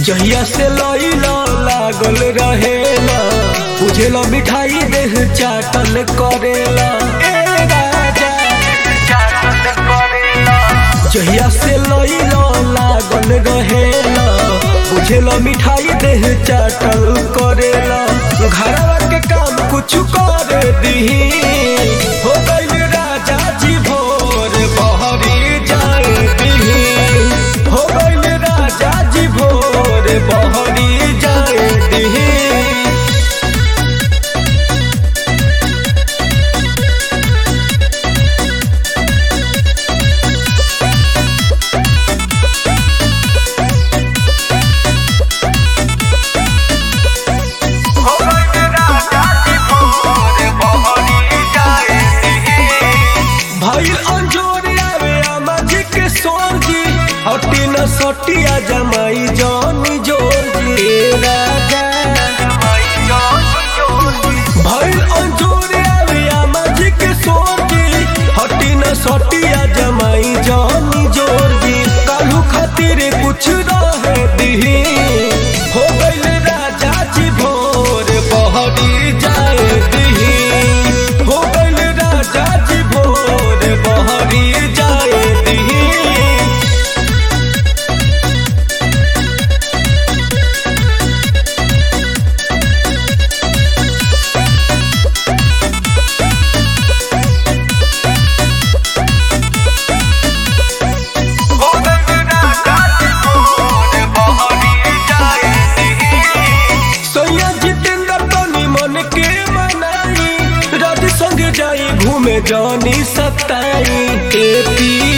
जहिया से लइला लागल रहेला बुझेला मिठाई देह चाटल करेला ए राजा जहिया से लइला लागल रहेला बुझेला मिठाई देह चाटल करेला घरवा के काम कुछ कर दीही हो गइल राजा जी भोर बहरी जाए दीही हो गइल राजा जी भोर बहरी जाए दीही भइल अंजोर आवे अमाजी के सोरजी हटी न सटिया जमाई जानी जोरजी ए राजा भइल अंजोर आवे अमाजी के सोरजी हटी न सटिया जमाई जानी जोरजी कालू खातिर कुछ रहे दीही हो गइल राजा जी भोर बहरी जाए दीही हो गइल राजा जी भोर बहरी जाए दीही सोया जितेंद्र तनी मन के मनाई रात संग जाई घूमे जानी सताई ए पी